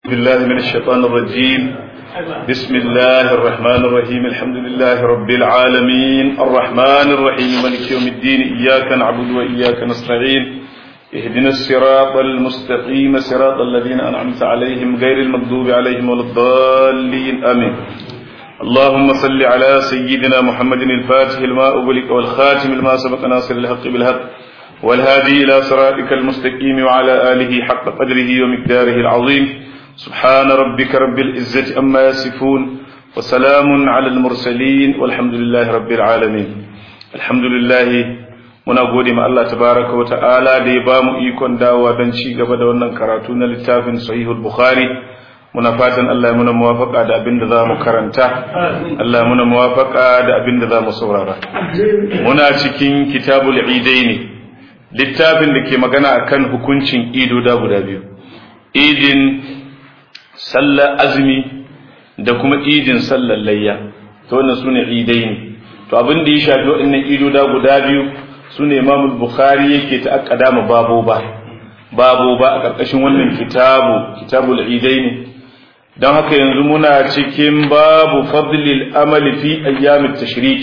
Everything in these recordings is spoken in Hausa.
بالله من الشيطان الرجيم بسم الله الرحمن الرحيم الحمد لله رب العالمين الرحمن الرحيم مالك يوم الدين إياك نعبد وإياك نستعين اهدنا الصراط المستقيم صراط الذين أنعمت عليهم غير المغضوب عليهم ولا الضالين آمين اللهم صل على سيدنا محمد الفاتح لما أغلق والخاتم لما سبق ناصر الحق بالحق والهادي إلى صراطك المستقيم وعلى آله حق قدره ومقداره العظيم سبحان ربك رب العزة أما يصفون وسلام على المرسلين والحمد لله رب العالمين الحمد لله muna gode ma Allah tabaraka wa ta'ala da ya bamu ikon dawowa don ci gaba da wannan karatu na littafin sahihul bukhari muna fatan Allah ya muna muwafaka da abin da za mu karanta Allah muna muwafaka da abin da za mu saurara muna cikin kitabul idaini littafin da ke magana akan hukuncin ido da guda biyu idin sallar azumi da kuma idin sallar layya to wannan sune idaini to abin da ya shafi waɗannan ido da guda biyu sune Imam Bukhari yake ta akkada ma babo ba babo ba a ƙarƙashin wannan kitabu kitabul idaini don haka yanzu muna cikin babu fadlil amali fi ayyamit tashrik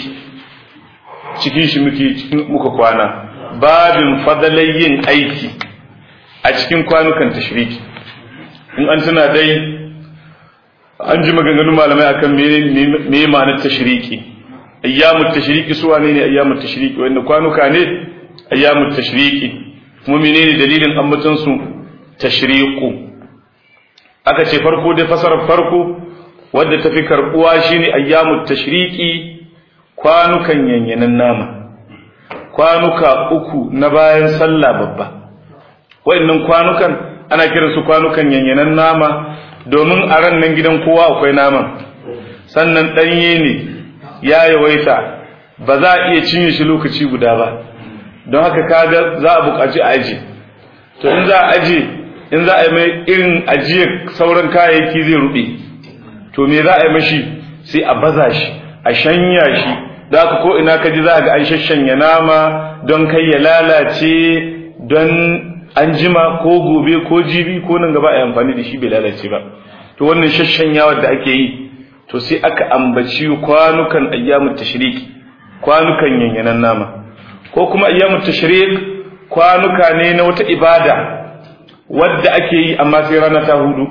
cikin shi muke cikin muka kwana babin fadalai yin aiki a cikin kwanukan tashriki in an tuna dai an ji maganganun malamai akan me ma'anar tashriki ayyamut tashriki su wane ne ayyamut tashriki wanda kwanuka ne ayyamut tashriki kuma menene dalilin ambaton su tashriqu aka ce farko dai fasarar farko wadda tafi karbuwa shine ayyamut tashriki kwanukan yanyanan nama kwanuka uku na bayan sallah babba wayannan kwanukan ana kiran su kwanukan yanyanan nama domin a ran nan gidan kowa akwai naman sannan ɗanye ne ya yawaita ba za a iya cinye shi lokaci guda ba don haka kaga za a buƙaci a aji to in za a aji in za a yi mai irin ajiyar sauran kayayyaki zai ruɓe to me za a yi mashi sai a baza shi a shanya shi da ka ko ina ka ji za ga an shashanya nama don kai ya lalace don an jima ko gobe ko jibi ko nan gaba a yi amfani da shi bai lalace ba to wannan shashanyawa da ake yi to sai aka ambaci kwanukan ayyamut tashrik kwanukan yanyanan nama ko kuma ayyamut tashrik kwanuka ne na wata ibada wadda ake yi amma sai rana ta hudu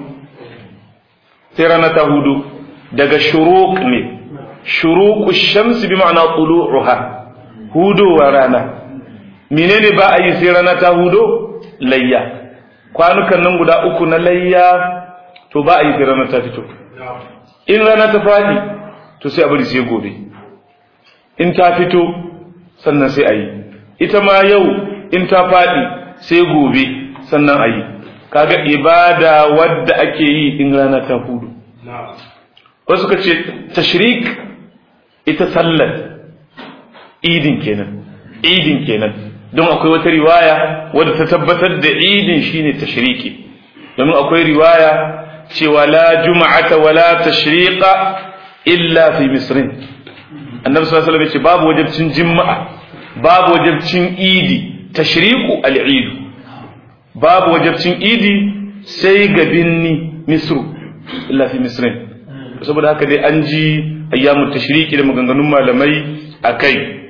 sai rana ta hudu daga shuruq ne shuruqu shams bi ma'ana tulu'uha hudowa rana menene ba a yi sai rana ta hudo layya kwanukan nan guda uku na layya to ba a yi sai rana ta fito in rana ta fadi to sai a bari sai gobe in ta fito sannan sai a yi ita ma yau in ta fadi sai gobe sannan a yi kaga ibada wadda ake yi in rana ta hudu wasu ka ce tashrik ita sallar idin kenan idin kenan don akwai wata riwaya wadda ta tabbatar da idin shine tashriki domin akwai riwaya cewa la juma'ata wala tashriqa illa fi misrin annabi sallallahu alaihi wasallam ce babu wajibcin juma'a babu wajibcin idi tashriqu al-eid babu wajibcin idi sai ga binni misru illa fi misrin saboda haka dai an ji ayyamu tashriki da maganganun malamai akai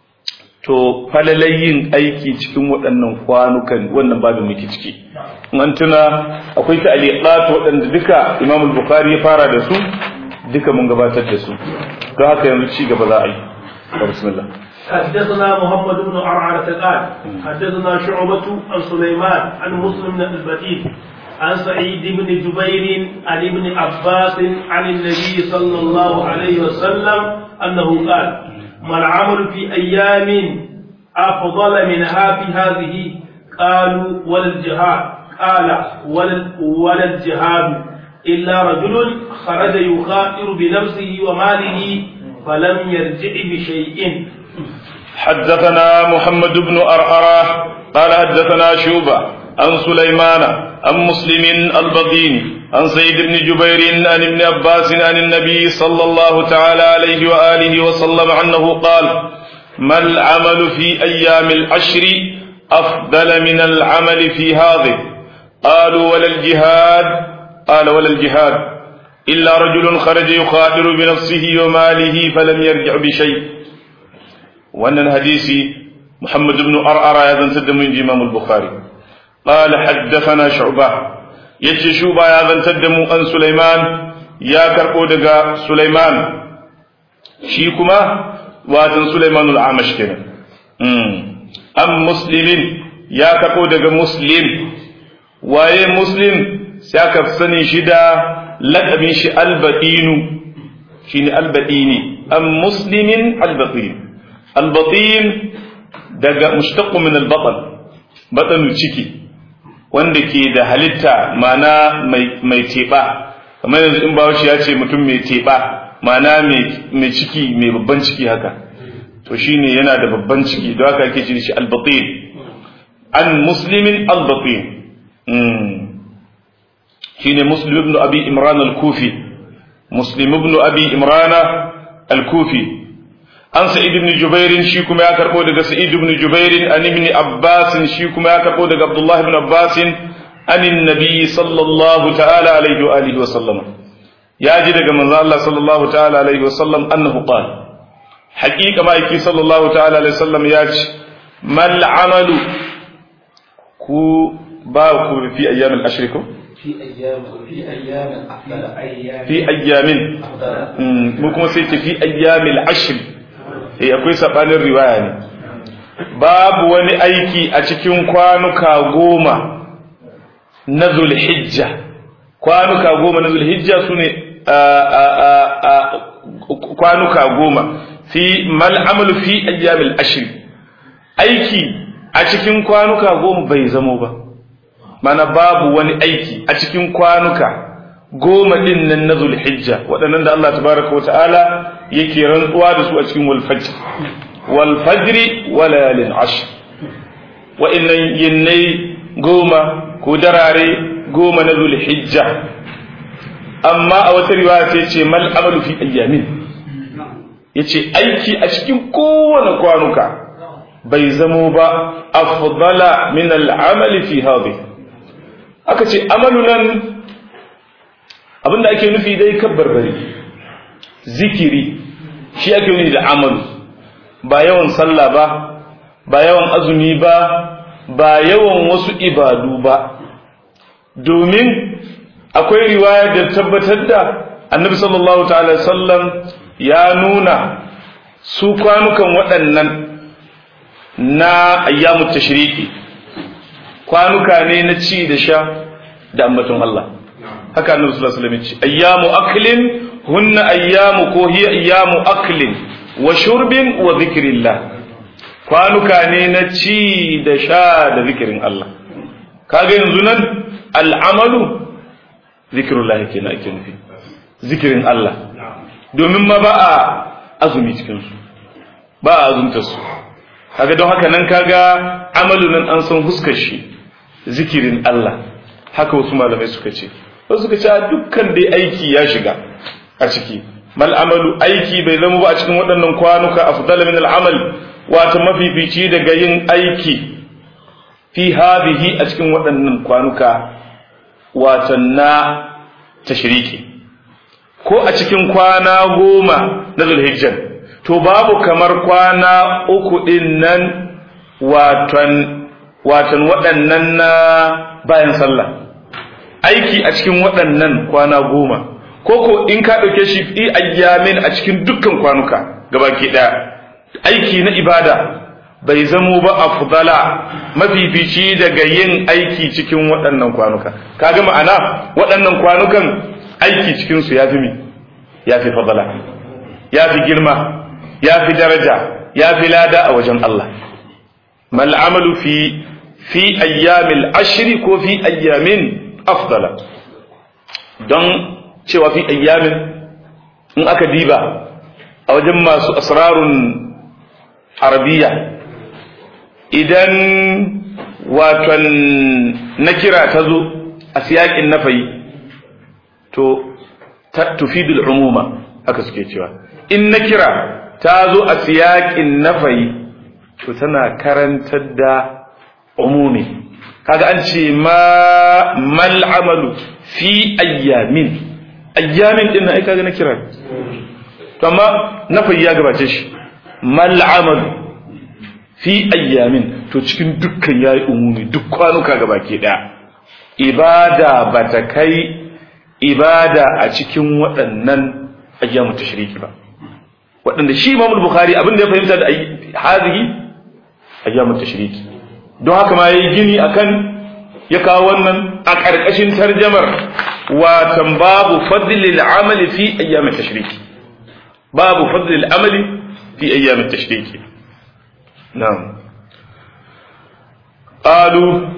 to falalayin aiki cikin waɗannan kwanukan wannan babin muke ciki an tuna akwai ta'liqat waɗanda duka Imam Bukhari ya fara da su duka mun gabatar da su don haka yanzu ci gaba za a yi bismillah حدثنا محمد بن عرعرة قال حدثنا شعبة عن سليمان عن مسلم بن البديل عن سعيد بن جبير عن ابن عباس عن النبي صلى الله عليه وسلم أنه قال ما العمل في أيام أفضل منها في هذه قالوا ولا الجهاد قال ولا, ولا الجهاد إلا رجل خرج يخاطر بنفسه وماله فلم يرجع بشيء حدثنا محمد بن أرأرة قال حدثنا شوبة عن سليمان عن مسلم البطيني عن سيد بن جبير عن ابن عباس عن النبي صلى الله تعالى عليه وآله وسلم أنه قال ما العمل في أيام العشر أفضل من العمل في هذه قالوا ولا الجهاد قال ولا الجهاد إلا رجل خرج يخاطر بنفسه وماله فلم يرجع بشيء وأن الحديث محمد بن أرأر أيضا سد من إمام البخاري قال حدثنا شعبة يجي شعبة أيضا سد أن سليمان يا كربو دقا سليمان شيكما واتن سليمان العامش كنا أم مسلم يا كربو دقا مسلم waye muslim sai aka sani shi da lakabin shi albaɗinu shi ne albaɗini an muslimin albaɗin albaɗin daga mushtaqqu min albaɗan baɗanu ciki wanda ke da halitta mana mai teɓa kamar yanzu in bawashi ya ce mutum mai teɓa mana mai ciki mai babban ciki haka to shine yana da babban ciki don haka ake ce shi albaɗin an muslimin albaɗin shine muslim ibn abi imran al-kufi muslim ibn abi imran al-kufi an sa'id ibn jubair shi kuma ya karbo daga sa'id ibn jubair an ibn abbas shi kuma ya karbo daga abdullah ibn abbas an annabi sallallahu ta'ala alaihi wa alihi wa sallam ya ji daga manzo Allah sallallahu ta'ala alaihi wa sallam annahu qala haqiqa ma yake sallallahu ta'ala alaihi wa sallam ya ce mal amalu ku ba ku fi ayyamin ashrikum في أيام في أيام أفضل أيام fi ayyamin mu kuma sai ce fi ayyamil ashr eh akwai sabanin riwaya ne babu wani aiki a cikin kwanuka goma na zulhijja kwanuka goma na zulhijja sune kwanuka goma fi mal amalu fi ayyamil ashr aiki a cikin kwanuka goma bai zamo ba mana babu wani aiki a cikin kwanuka goma din nan na zulhijja waɗannan da Allah tabaraka wa ta'ala yake rantsuwa da su a cikin walfajr walfajri wa layalin ashr wa'annan yinnai goma ko darare goma na zulhijja amma a wata riwaya sai ce mal amalu fi ayyamin yace aiki a cikin kowane kwanuka bai zamo ba afdala min al'amali fi hadhihi aka ce amalu nan abinda ake nufi dai kabbarbari zikiri shi ake nufi da amalu ba yawan sallah ba ba yawan azumi ba ba yawan wasu ibadu ba domin akwai riwaya da tabbatar da annabi sallallahu ta'ala sallam ya nuna su kwanukan waɗannan na ayyamu tashriki kwanuka ne na ci da sha da ambaton Allah haka annabi sallallahu alaihi wasallam ce ayyamu aklin hunna ayyamu ko hiya ayyamu aklin wa shurbin wa dhikrillah kwanuka ne na ci da sha da zikirin Allah kaga yanzu nan al'amalu zikrullah kenan ake nufi zikirin Allah domin ma ba a azumi cikin su ba a azumta su kaga don haka nan kaga amalu nan an san huskar shi zikirin Allah haka wasu malamai suka ce wasu suka ce dukkan dai aiki ya shiga a ciki mal amalu aiki bai zama ba a cikin waɗannan kwanuka afdal min al'amal wato mafifici daga yin aiki fi hadhihi a cikin waɗannan kwanuka wato na tashriki ko a cikin kwana goma na zulhijjan to babu kamar kwana uku din nan waton watan waɗannan na bayan sallah aiki a cikin waɗannan kwana goma ko ko in ka ɗauke shi fi ayyamin a cikin dukkan kwanuka gabaki ɗaya aiki na ibada bai zamo ba afdala mafifici daga yin aiki cikin waɗannan kwanuka kaga ma'ana waɗannan kwanukan aiki cikin su yafi mi yafi fadala yafi girma yafi daraja yafi lada a wajen Allah mal amalu fi fi ayyamil ashri ko fi ayyamin afdala don cewa fi ayyamin in aka diba a wajen masu asrarun arabiya idan waton na kira ta zo a siyakin nafayi to tufidul umuma haka suke cewa in na kira ta zo a siyakin nafayi to tana karantar da umumi kaga an ce ma mal amalu fi ayyamin ayyamin din ai kaga na kira to amma nafi ya gabace shi mal amalu fi ayyamin to cikin dukkan yayi umumi duk kwanuka gabaki daya ibada bata kai ibada a cikin waɗannan ayyamu tashriki ba waɗanda shi Imam Bukhari abin da ya fahimta da hazihi ayyamu tashriki don haka ma yayi gini akan ya kawo wannan a ƙarƙashin tarjamar watan babu fadlil amali fi ayyamin tashriki babu fadlil amali fi ayyamin tashriki na'am qalu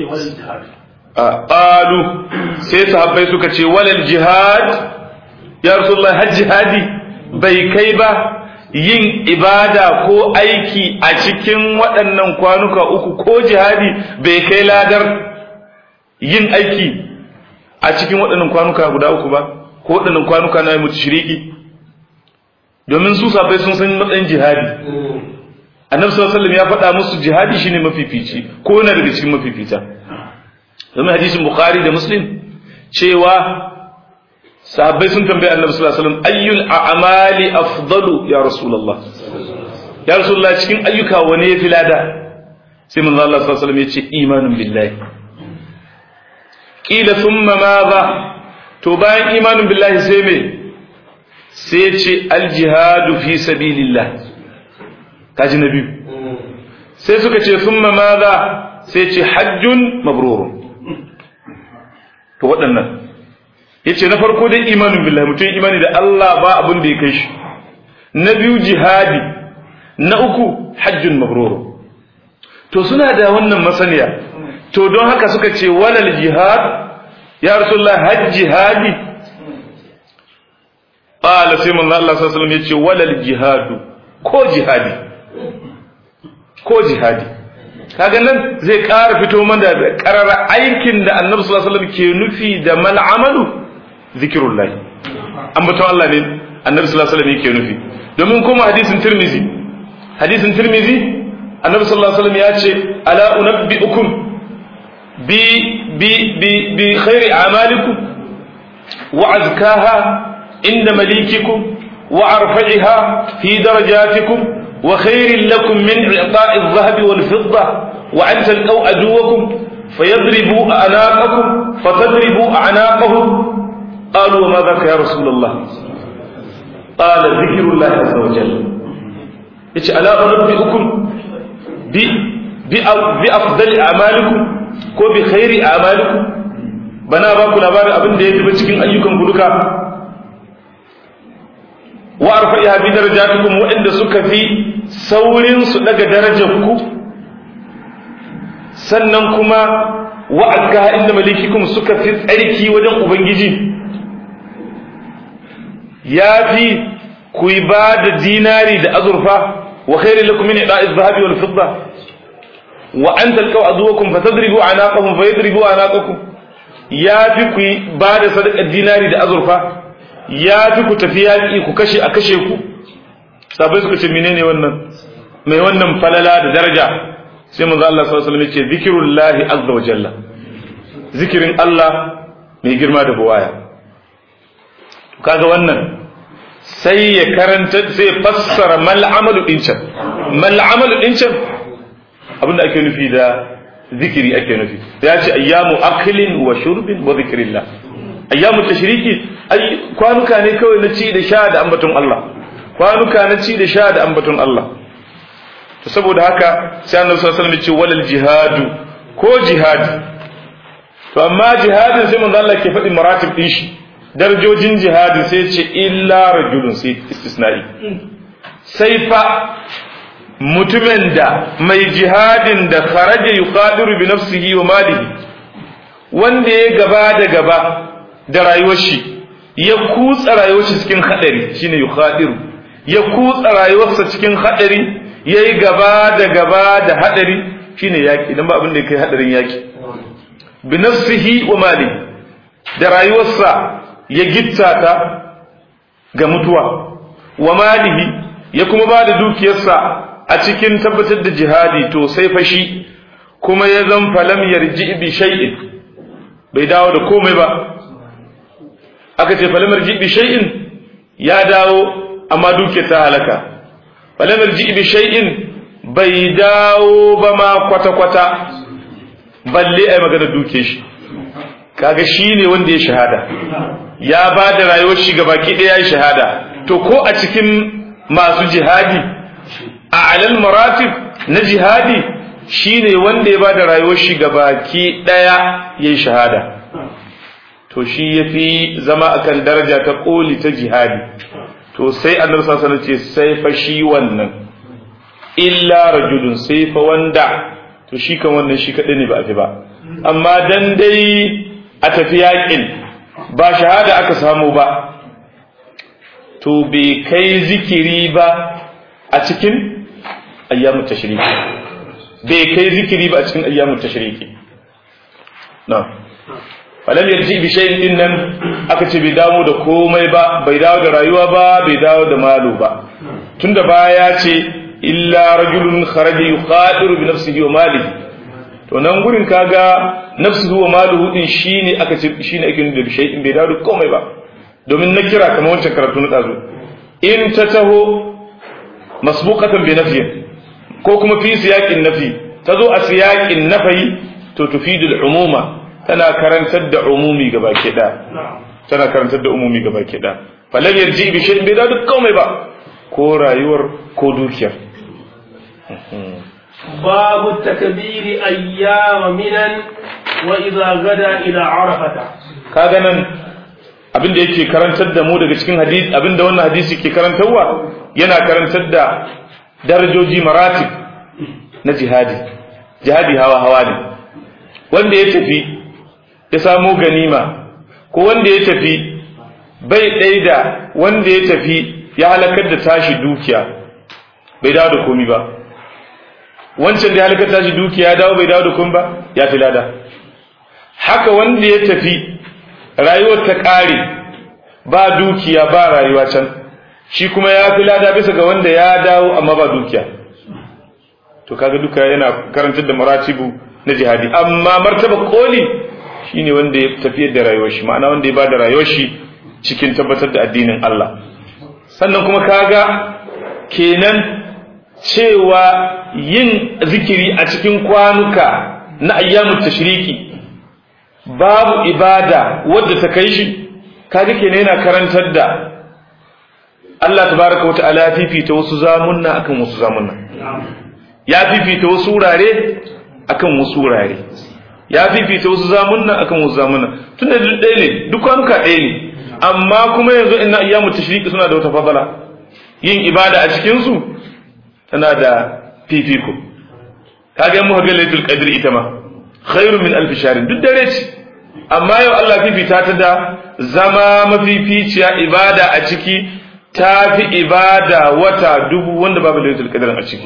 qalu sai sahabbai suka ce walal jihad ya rasulullah har jihadi bai kai ba yin ibada ko aiki a cikin waɗannan kwanuka uku ko jihadi bai kai ladar yin aiki a cikin waɗannan kwanuka guda uku ba ko waɗannan kwanuka na mutu shiriki domin su safai sun san matsayin jihadi annabi sallallahu alaihi ya faɗa musu jihadi shine mafifici ko yana daga cikin mafifita domin hadisin bukhari da muslim cewa sahabbai sun tambaye annabi sallallahu alaihi wasallam ayyul a'mali afdalu ya rasulullah ya rasulullah cikin ayyuka wane yafi lada sai manzo Allah sallallahu alaihi wasallam ya ce imanun billahi qila thumma madha to bayan imanun billahi sai me sai ce al jihadu fi sabilillah kaji na biyu sai suka ce thumma madha sai ce hajjun mabrurun to waɗannan yace na farko dai imanin billahi mutum imani da Allah ba abin da ya kai shi na biyu jihadi na uku hajjun mabrur to suna da wannan masaniya to don haka suka ce walal jihad ya rasulullah hajj jihadi qala sai manzo Allah sallallahu alaihi wasallam yace walal jihadu ko jihadi ko jihadi kaga nan zai ƙara fito mana da ƙarara aikin da annabi sallallahu alaihi wasallam ke nufi da mal amalu zikirullah ambaton Allah ne annabi sallallahu alaihi wasallam yake nufi domin kuma hadisin tirmizi hadisin tirmizi annabi sallallahu alaihi wasallam ya ce ala unabbiukum bi bi bi bi khairi a'malikum wa azkaha inda malikikum wa arfa'iha fi darajatikum وخير لكم من إعطاء الذهب والفضة وأن تلقوا عدوكم فيضربوا أعناقكم فتضربوا أعناقهم قالوا وما ذاك يا رسول الله قال ذكر الله عز وجل إيش ألا أنبئكم بأفضل أعمالكم ko bi khairi a'malikum bana ba ku labarin abin da ya tafi cikin ayyukan ku duka wa arfa'iha bi darajatikum waɗanda suka fi saurin su daga darajar ku sannan kuma wa azka inda malikikum suka fi tsarki wajen ubangiji ya fi ku yi ba da dinari da azurfa wa khairu lakum min ida'i dhahabi wal fidda wa an talqaw aduwakum fatadribu anaqahum fayadribu anaqakum ya fi ku yi ba da sadaqar dinari da azurfa ya fi ku tafi yaƙi ku kashe a kashe ku sabai suka ce menene wannan mai wannan falala da daraja sai manzo Allah sallallahu alaihi wasallam ya ce zikrullahi azza wa jalla zikirin Allah mai girma da buwaya kaga wannan sai ya karanta sai ya fassara mal amalu din can mal amalu din can abinda ake nufi da zikiri ake nufi ya ce ayyamu aklin wa shurbin wa zikrillah ayyamu tashriki ai kwanuka ne kawai na ci da sha da ambaton Allah kwanuka na ci da sha da ambaton Allah to saboda haka sai annabi sallallahu alaihi wasallam ya ce walal jihadu ko jihadi to amma jihadin sai manzo Allah ke faɗi maratib din shi darajojin jihadi sai ce illa rajulun sai istisna'i sai fa mutumin da mai jihadin da kharaja yuqadiru bi nafsihi wa malihi wanda ya gaba da gaba da rayuwar shi ya kutsa rayuwar shi cikin hadari shine yuqadiru ya kutsa rayuwarsa cikin hadari yayi gaba da gaba da hadari shine yaki dan ba abin da kai hadarin yaki bi nafsihi wa malihi da rayuwarsa ya gitta ta ga mutuwa wa malihi ya kuma ba da dukiyarsa a cikin tabbatar da jihadi to sai fashi kuma ya zan falam yarji bi shay'in bai dawo da komai ba aka ce falam yarji bi shay'in ya dawo amma duke ta halaka falam yarji bi shay'in bai dawo ba ma kwata kwata balle ai magana duke shi kaga shine wanda ya shahada ya ba da rayuwar shi ga baki ɗaya ya shahada to ko a cikin masu jihadi a alal maratib na jihadi shine wanda ya ba da rayuwar shi ga baki ɗaya ya yi shahada to shi ya fi zama akan daraja ta ƙoli ta jihadi to sai annabi sallallahu ce sai fa shi wannan illa rajulun sai fa wanda to shi kan wannan shi kaɗai ne ba a fi ba amma dan dai a tafi yaƙin ba shahada aka samu ba to bai kai zikiri ba a cikin ayyamun tashriki bai kai zikiri ba a cikin ayyamun tashriki na falam yarji bi shay'in din nan aka ce bai dawo da komai ba bai dawo da rayuwa ba bai dawo da malu ba tunda baya ce illa rajulun kharaja yuqadiru bi nafsihi wa malihi to nan gurin kaga nafsuhu wa maluhu din shine aka ce shine ake nuna da shay'in bai dawo da komai ba domin na kira kamar wancan karatu na dazu in ta taho masbuqatan bi nafyin ko kuma fi siyaqin nafi ta zo a siyaqin nafi to tufidu al-umuma tana karantar da umumi gaba ke da tana karantar da umumi gaba ke da falan yarji bi shay'in bai dawo da komai ba ko rayuwar ko dukiyar باب التكبير أيام منا وإذا غدا إلى عرفة kaga nan abin da yake karantar da mu daga cikin hadisi abin da wannan hadisi ke karantarwa yana karantar da darajoji maratib na jihadi jihadi hawa hawa ne wanda ya tafi ya samo ganima ko wanda ya tafi bai ɗai da wanda ya tafi ya halakar da tashi dukiya bai dawo da komi ba wancan da ya halakar tashi dukiya ya dawo bai dawo da komi ba ya fi lada haka wanda ya tafi rayuwar ta ƙare ba dukiya ba rayuwa can shi kuma ya fi lada bisa ga wanda ya dawo amma ba dukiya to kaga duka yana karantar da maratibu na jihadi amma martaba koli shine wanda ya tafiyar da rayuwar shi ma'ana wanda ya ba da rayuwar shi cikin tabbatar da addinin Allah sannan kuma kaga kenan cewa yin zikiri a cikin kwanuka na ayyamut tashriki babu ibada wadda ta kai shi kaga kenan yana karantar da Allah tabaraka wa ta'ala ya fifita wasu zamunna akan wasu zamunna ya fifita wasu wurare akan wasu wurare ya fifita wasu zamunna akan wasu zamunna tunda duk ɗaya ne duk kwanuka ɗaya ne amma kuma yanzu inna ayyamu tashriki suna da wata fadala yin ibada a cikin su tana da fifiko kaga mu ga lailatul qadr ita ma khairu min alf shahr duk dare ce amma yau Allah fifita ta da zama mafificiya ibada a ciki ta fi ibada wata dubu wanda babu lailatul qadr a ciki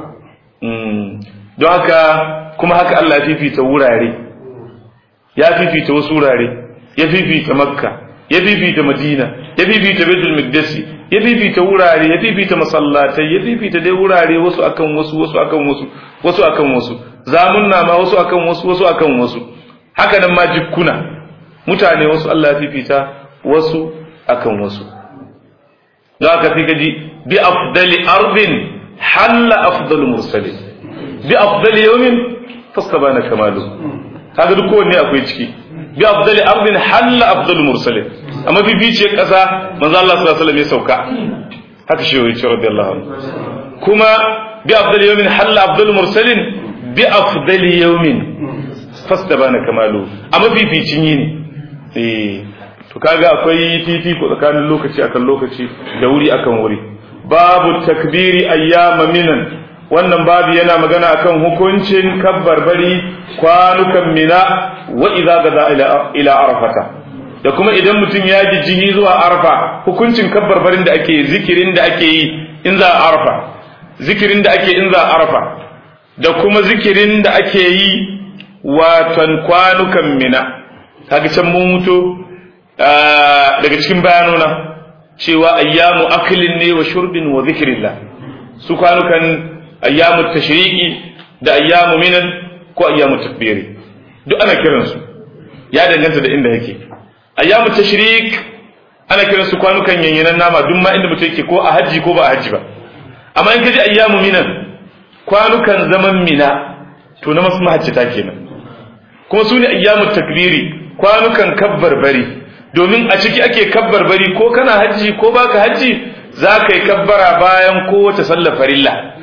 don haka kuma haka Allah ya fifita wurare ya fifita wasu wurare ya fifita makka ya fifita madina ya fifita baitul maqdisi ya fifita wurare ya fifita masallatai ya fifita dai wurare wasu akan wasu wasu akan wasu wasu akan wasu zamunna ma wasu akan wasu wasu akan wasu haka nan ma jikkuna mutane wasu Allah ya fifita wasu akan wasu za ka fi gaji bi afdali ardin halla afdalu mursalin bi afdali yawmin fastabana kamalu kaga duk kowanne akwai ciki bi afdali ardin halla afdalu mursalin amma fificiyar kasa manzo Allah sallallahu alaihi wasallam ya sauka haka shi yayi radiyallahu anhu kuma bi afdali yawmin halla afdalu mursalin bi afdali yawmin fastabana kamalu amma fificin yini eh to kaga akwai fifiko tsakanin lokaci akan lokaci da wuri akan wuri babu takbiri ayyama minan wannan babu yana magana akan hukuncin kabbarbari kwanukan mina wa idza gaza ila ila arfata da kuma idan mutum ya ji jini zuwa arfa hukuncin kabbarbarin da ake zikirin da ake yi in za a arfa zikirin da ake in za a arfa da kuma zikirin da ake yi watan kwanukan mina kaga can mun mutu daga cikin bayanona cewa ayyamu aklin ne wa shurbin wa zikrillah su kwanukan ayyamu tashriqi da ayyamu minan ko ayyamu takbiri duk ana kiransu ya danganta da inda yake ayyamu tashrik ana kiransu kwanukan yanyanan nama duk ma inda mutum yake ko a hajji ko ba a hajji ba amma in kaji ayyamu minan kwanukan zaman mina to na masu mahajjata kenan kuma su ne ayyamu takbiri kwanukan kabbar bari domin a ciki ake kabbar bari ko kana hajji ko baka hajji za ka yi kabbara bayan kowace sallar farilla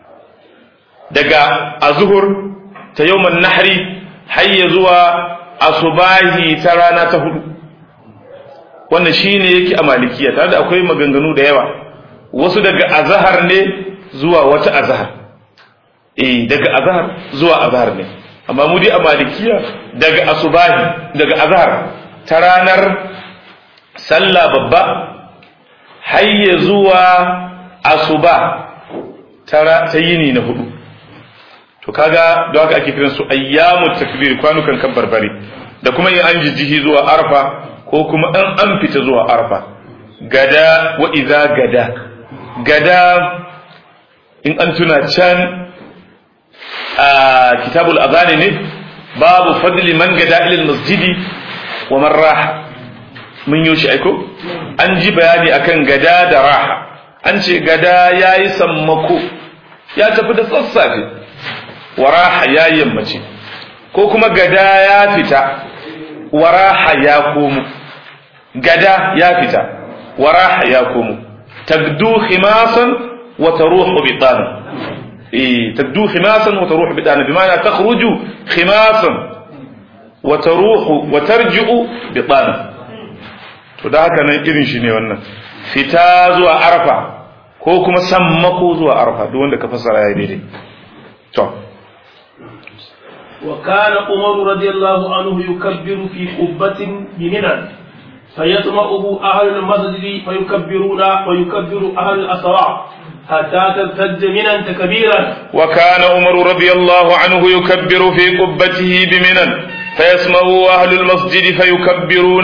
daga azuhur ta yawman nahri har zuwa asubahi ta rana ta hudu wannan shine yake a malikiya tare da akwai maganganu da yawa wasu daga azahar ne zuwa wata azahar eh daga azahar zuwa azahar ne amma mu dai a malikiya daga asubahi daga azahar ta ranar sallah babba hayya zuwa asuba ta yini na hudu to kaga don haka ake kiran su ayyamu takbir kwanukan kan barbare da kuma in an jijjihi zuwa arfa ko kuma an an fita zuwa arfa gada wa idza gada gada in an tuna can a kitabul azani ne babu fadli man gada ila masjidi wa man raha mun yi shi aiko an ji bayani akan gada da raha an ce gada yayi sammako ya tafi da sassafe waraha ya yammace ko kuma gada ya fita waraha ya komo gada ya fita waraha ya komo tagdu khimasan wa taruhu bitana eh tagdu khimasan wa taruhu bitana bima'ana takhruju khimasan wa taruhu wa tarji'u bitana to da haka nan irin shi ne wannan fita zuwa arfa ko kuma sammako zuwa arfa duk wanda ka fassara ya daidai to وكان عمر رضي الله عنه يكبر في قبة بمنى فيسمعه أهل المسجد فيكبرون ويكبر أهل الأسواق حتى ترتج منى تكبيرا وكان عمر رضي الله عنه يكبر في قبته بمنى فيسمعه أهل المسجد فيكبرون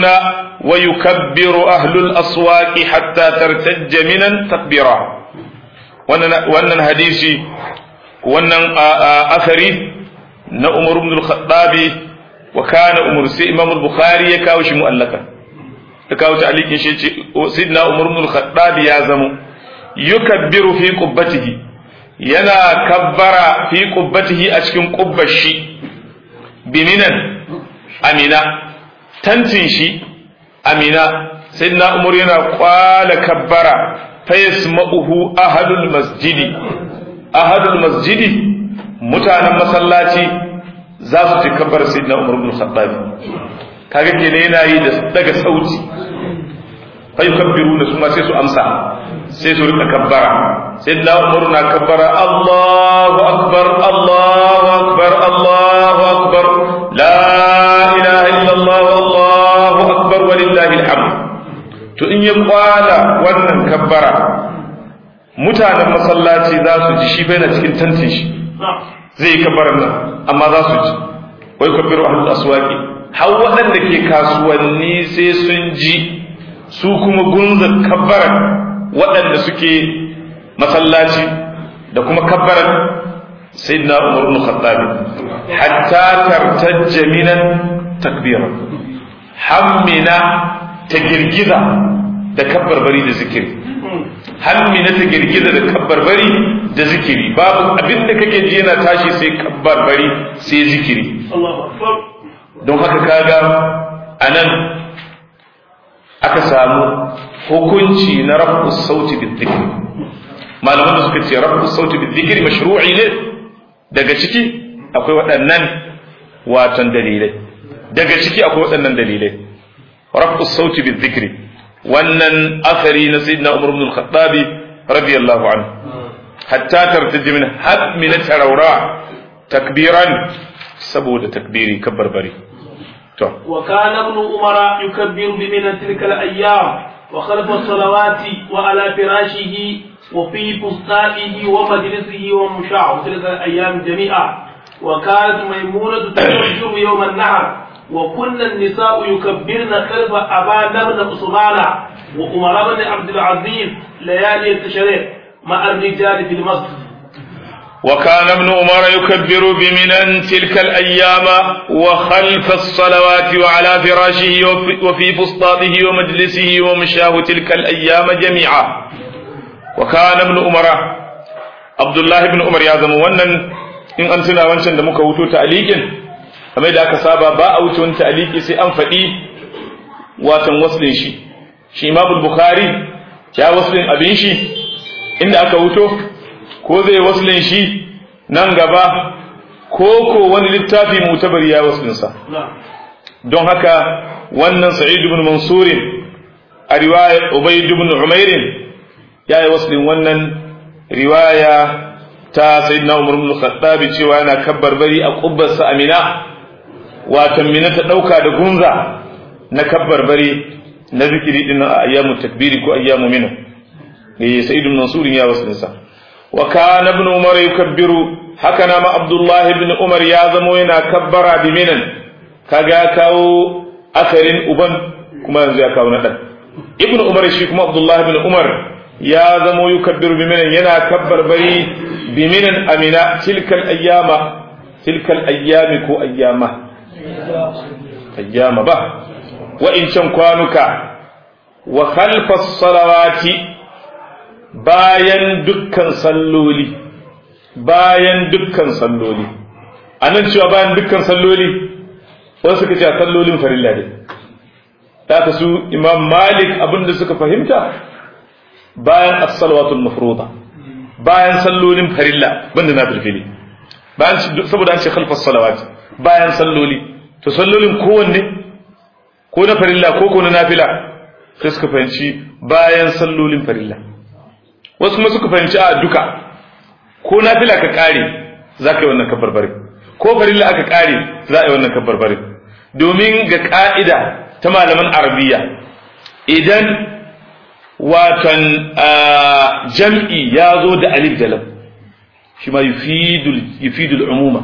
ويكبر أهل الأسواق حتى ترتج منى تكبيرا wannan hadisi wannan asari na Umar ibn al-Khattab wa kana Umar sai Imam al-Bukhari ya kawo shi mu'allaka ya kawo ta alikin shi ce sidna Umar ibn al-Khattab ya zamo yukabbiru fi qubbatihi yana kabbara fi qubbatihi a cikin qubbar shi biminan amina tantin shi amina sidna Umar yana kwala kabbara fa yasma'uhu ahadul masjidi ahadul masjidi mutanen masallaci za su ci kabbar sayyidina Umar ibn Khattab kaga kenan yana yi da daga sauti fa yukabbiruna su ma sai su amsa sai su rika kabbara sayyidina Umar na kabbara Allahu akbar Allahu akbar Allahu akbar la ilaha illa Allah Allahu akbar walillahi alhamd to in ya kwala wannan kabbara mutanen masallaci za su ji shi bai na cikin tantin shi zai yi kabbarar nan amma za su ji wai kabbiru ahlul aswaqi har waɗanda ke kasuwanni sai sun ji su kuma gunza kabbarar waɗanda suke masallaci da kuma kabbarar sayyidina umar ibn khattab hatta tartajja minan takbira hammina ta girgiza da kabbarbari da zikiri hammina ta girgiza da kabbarbari da zikiri babu abin da kake ji yana tashi sai kabbarbari sai zikiri don haka kaga a nan aka samu hukunci na rafu sauti bi zikiri malaman da suka ce rafu sauti bi zikiri mashru'i ne daga ciki akwai waɗannan watan dalilai daga ciki akwai waɗannan dalilai rafu sauti bi zikiri wannan asari na sayyidina umar ibn al-khattab radiyallahu anhu hatta tartaji min had min tarawra takbiran saboda takbiri kabbar bari to wa kana ibn umara yukabbiru bi min tilka al-ayyam wa khalfa as-salawati wa ala firashihi wa fi bustanihi wa majlisihi wa musha'a tilka al-ayyam jami'a wa kanat maymunatu tukabbiru yawm an-nahr وكن النساء يكبرن خلف أبان بن عثمان وعمر بن عبد العزيز ليالي التشريع مع الرجال في المسجد وكان ابن عمر يكبر بمنى تلك الأيام وخلف الصلوات وعلى فراشه وفي فسطاطه ومجلسه ومشاه تلك الأيام جميعا وكان ابن عمر عبد الله بن عمر يا زمو wannan in an tuna wancan da muka wuto ta'liqin kamar da aka saba ba a wuce wani ta'liqi sai an faɗi watan waslin shi shi Imam Bukhari ya waslin abin shi inda aka wuto ko zai waslin shi nan gaba ko ko wani littafi mutabari ya waslinsa don haka wannan Sa'id ibn Mansur a riwayar Ubayd ibn Umair ya yi waslin wannan riwaya ta Sayyidina Umar ibn Khattab cewa yana kabbar bari a kubbarsa Amina watan Mina ta dauka da gunza na kabbar bari na zikiri din a ayyamu takbiri ko ayyamu mina eh Sa'id ibn Mansur ya waslinsa wa kana ibn Umar yukabbiru haka na ma Abdullah ibn Umar ya zamo yana kabbara bi minan kaga kawo akarin uban kuma yanzu ya kawo na dan ibn Umar shi kuma Abdullah ibn Umar ya zamo yukabbiru bi minan yana kabbar bari bi minan amina tilkal ayyama tilkal ayyami ko ayyama ayyama ba wa in can kwanuka wa khalfas salawati bayan dukkan salloli bayan dukkan salloli anan cewa bayan dukkan salloli wasu suka ce sallolin farilla ne ta su imam malik abinda suka fahimta bayan as-salawatul mafruḍa bayan sallolin farilla banda na filfili bayan saboda an ce khalfas salawat bayan salloli to sallolin kowanne ko na farilla ko ko na nafila sai suka fahimci bayan sallolin farilla wasu kuma suka fahimci a duka ko nafila ka kare za ka yi wannan kabarbare ko farilla aka kare za a yi wannan kabarbare domin ga ka'ida ta malaman arabiya idan watan jam'i ya zo da alif da lam shi ma yufidul umuma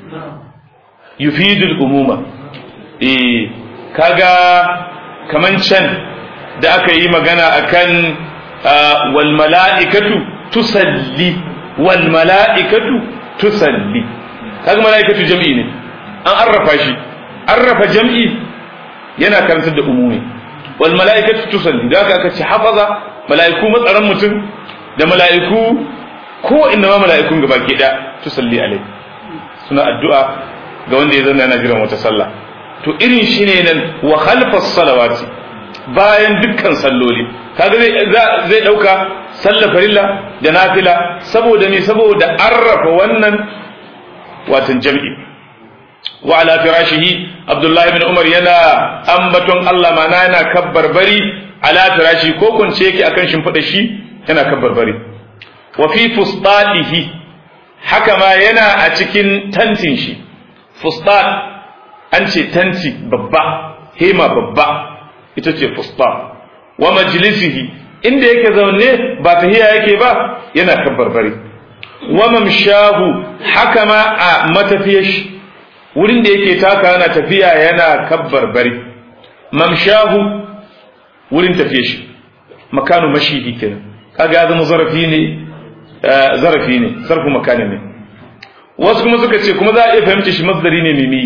yufidul umuma eh kaga kaman can da aka yi magana akan wal mala'ikatu tusalli wal mala'ikatu tusalli kaga mala'ikatu jam'i ne an arrafa shi arrafa jam'i yana karantar da umumi wal mala'ikatu tusalli da aka ce hafaza mala'iku matsaran mutum da mala'iku ko inda ma mala'ikun gaba ke da tusalli alai suna addu'a ga wanda ya zanna yana jiran wata sallah to irin shi ne nan wa khalfas salawati bayan dukkan salloli kaga zai zai dauka sallar farilla da nafila saboda me saboda arrafa wannan watan jam'i wa ala firashihi abdullahi ibn umar yana ambaton Allah mana yana kabbar bari ala firashi ko kunce yake akan shimfiɗa shi yana kabbar bari wa fi fustatihi haka ma yana a cikin tantin shi fustat an ce tanti babba hema babba ita ce fustat wa majlisihi inda yake zaune ba tahiya yake ba yana kabbar bari wa mamshahu haka ma a matafiyar shi wurin da yake taka yana tafiya yana kabbar bari mamshahu wurin tafiye shi makanu mashihi kenan kaga ya zama zarafi ne zarafi ne zarfu makani ne wasu kuma suka ce kuma za a iya fahimci shi masdari ne mimi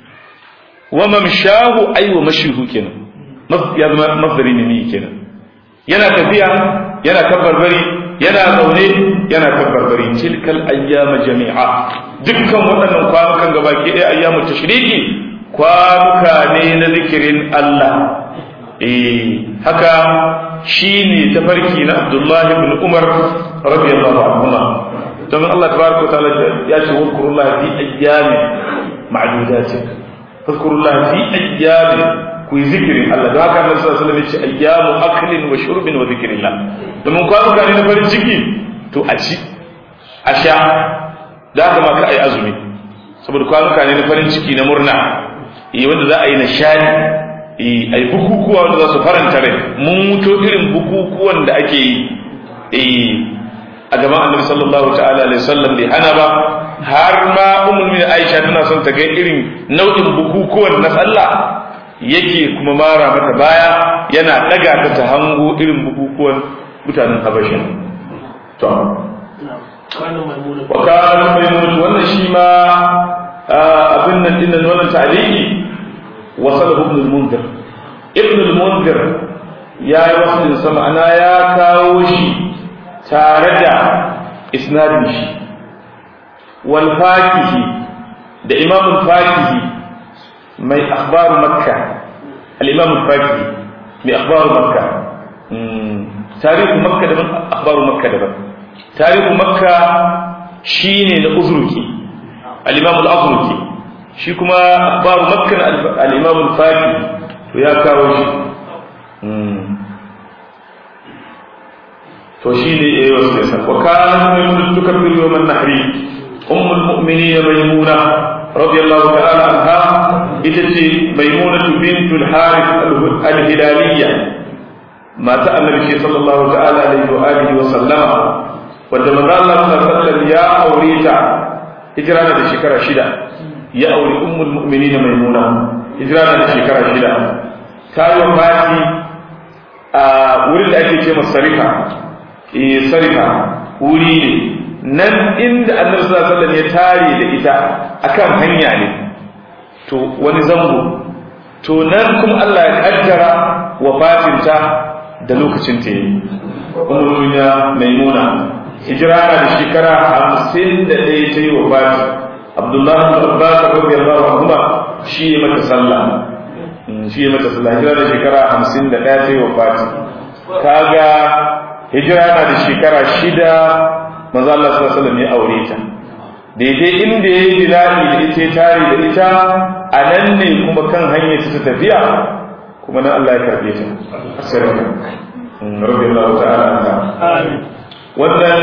wa mamshahu ay wa mashihu kenan ya zama masdari ne mimi kenan yana tafiya yana kabbar bari yana zaune yana kabbar bari tilkal ayyama jami'a dukkan waɗannan kwanukan gabaki ɗaya ayyamu tashriki kwanuka ne na zikirin Allah eh haka shine tafarki na Abdullah ibn Umar radiyallahu anhuma don Allah tabaraka ta'ala ya ce wazkurullah fi ayyamin ma'dudatin wazkurullah fi ayyamin ku yi zikirin Allah don haka Annabi sallallahu alaihi wasallam ya ce ayyamu aklin wa shurbin wa zikrillah domin kwanuka ne na farin ciki to a ci a sha da haka ma ka ai azumi saboda kwanuka ne na farin ciki na murna eh wanda za a yi nishadi eh ai bukukuwa wanda za su faranta rai mun muto irin bukukuwan da ake yi eh a gaban Annabi sallallahu ta'ala alaihi wasallam bai hana ba har ma ummul mu'minin Aisha tana son ta ga irin nau'in bukukuwan na sallah yake kuma mara mata baya yana daga ta ta hango irin bukukuwan mutanen Habasha to kana maimuna wa kana maimun wannan shi ma abin nan din nan wannan ta'liqi wasalahu ibn al-munzir ibn al-munzir ya yi wasu sa ma'ana ya kawo shi tare da isnadin shi wal fakihi da imam al-fakihi mai akhbar makka al-imam al-fakihi mai akhbar makka tarihu makka daban akhbar makka daban tarihu makka shine na uzruki al-imam al-azruki shi kuma akhbar makka al-imam al-fakihi to ya kawo shi to shi ne ya yi wasu nisa wa kana maimuna tukabbiru yawman nahri ummul mu'minin maimuna radiyallahu ta'ala anha ita ce maimuna bintul harith al-hilaliyya mata annabi ce sallallahu ta'ala alaihi wa alihi wa sallama wanda manzo Allah sallallahu alaihi ya aure ta hijira da shekara shida ya aure ummul mu'minin maimuna hijira da shekara shida ta yi wafati a wurin da ake ce masarifa eh sarifa wuri ne nan inda annabi sallallahu alaihi ya tare da ita akan hanya ne to wani zango to nan kuma Allah ya kaddara wafatinta da lokacin ta yi umar duniya maimuna hijira na da shekara hamsin da ɗaya ta yi wafati abdullahi bin abbas radiyallahu anhu shi ya mata sallah shi ya mata sallah hijira da shekara hamsin da ɗaya ta yi wafati kaga hijira na da shekara shida manzo Allah sallallahu alaihi wasallam ya aure ta daidai inda ya yi bilali da ita tare da ita a nan ne kuma kan hanyar ta tafiya kuma nan Allah ya karbe ta asirka rabbi Allah ta'ala anha wannan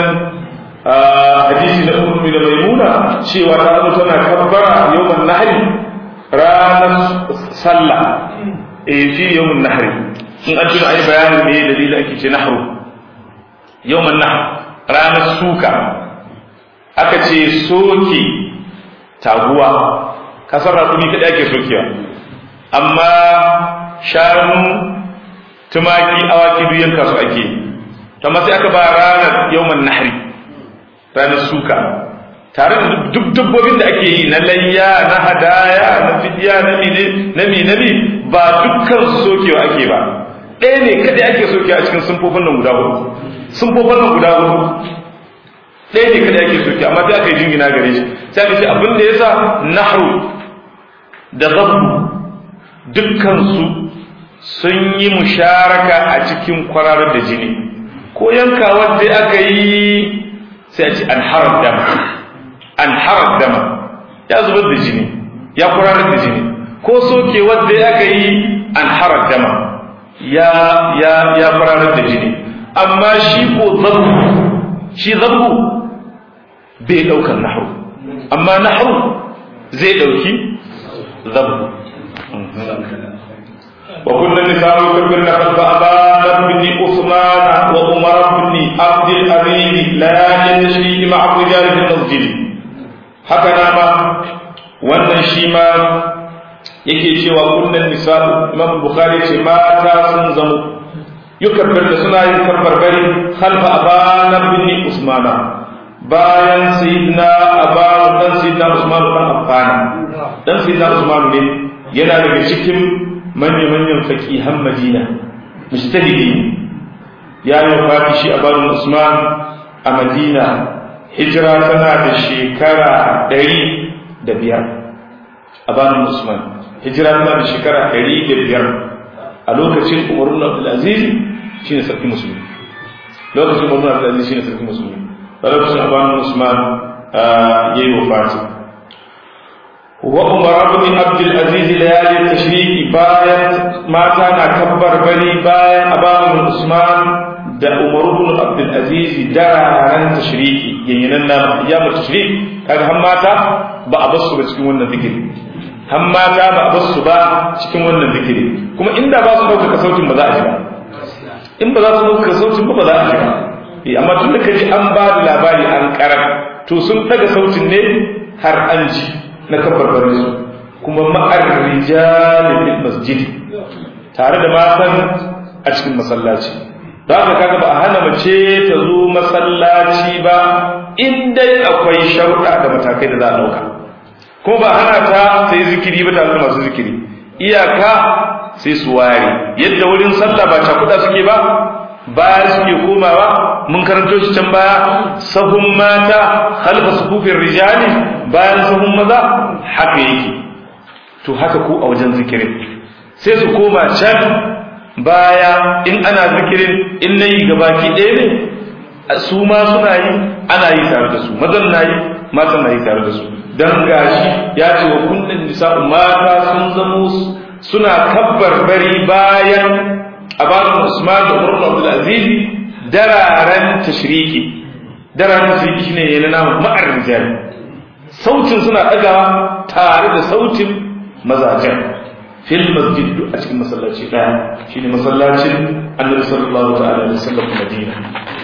hadisi na ummu da maimuna cewa ta zo tana kabbara yawman nahri ranar sallah eh fi yawmun nahri in an tuna ayi bayanin me dalilin ake ce nahru yawman nahr ranar suka aka ce soke taguwa kasar rakumi kaɗai ake sokewa amma shanu tumaki awaki duk yanka su ake amma sai aka ba ranar yawman nahri ranar suka tare da duk dabbobin da ake yi na layya na hadaya na fidiya na mine na minabi ba dukkan su sokewa ake ba ɗaya ne kadai ake sokewa a cikin sunfofin nan guda hudu sunfofin nan guda hudu ɗaya ne kada ake soke amma sai aka yi jingina gare shi sai aka ce abin da yasa nahru da zabbu dukkansu sun yi musharaka a cikin kwararar da jini ko yanka wanda aka yi sai a ce an harar dama an harar dama ya zubar da jini ya kwararar da jini ko soke wanda aka yi an harar dama ya ya ya kwararar da jini amma shi ko zabbu shi zabbu bai daukar nahru amma nahru zai dauki zabbu wa kullu nisa'u kabirna khalfa abana bin usman wa umar bin abd al-aziz la yajri ma'a rijal fil masjid haka na ma wannan shi ma yake cewa kullun nisa'u imam bukhari ce mata sun zamo yukabbir da suna yin kabbarbari khalfa abana bin usmana bayan sayyidina abbas dan sayyidina usman dan affan dan sayyidina usman ne yana daga cikin manyan manyan faqihan madina mujtahidi ya yi wafati shi abbas usman a madina hijira tana da shekara ɗari da biyar abbas usman hijira tana da shekara ɗari da biyar a lokacin umar ibn abdul aziz shine sarki musulmi lokacin umar ibn abdul aziz shine sarki musulmi lokacin abanu usman ya yi wafati wa umar bin abdul aziz layali tashriki bayan mata na kabbar bari bayan abanu usman da umar bin abdul aziz dararen tashriki yanyanan na ayyamar tashriki kaga han mata ba a basu ba cikin wannan zikiri han mata ba a basu ba cikin wannan zikiri kuma inda ba su ɗaukaka sautin ba za a ji ba in ba za su ɗaukaka sautin ba ba za a ji ba amma tun da kaji an ba da labari an karar to sun daga sautin ne har an ji na kabarbarin su kuma ma'ar rijali fil masjid tare da matan a cikin masallaci da haka kaga ba a hana mace ta zo masallaci ba in dai akwai sharuɗa da matakai da za a ɗauka ko ba hana ta sai zikiri ba tare da masu zikiri iyaka sai su ware yadda wurin sallah ba cakuɗa suke ba baya suke komawa mun karanto shi can baya sahun mata halfa sufufin rijali bayan sahun maza haka yake to haka ko a wajen zikirin sai su koma can baya in ana zikirin in na yi gabaki ɗaya ne su ma suna yi ana yi tare da su mazan na yi matan na yi tare da su don gashi ya ce wa kullum nisa'u mata sun zamo suna kabbar bari bayan abadan usman da umar abdul aziz dararen tashriki dararen tashriki shine yana namu ma'ar rijal sautin suna ɗagawa tare da sautin mazajen fil masjid a cikin masallaci ɗaya shine masallacin annabi sallallahu ta'ala alaihi wasallam madina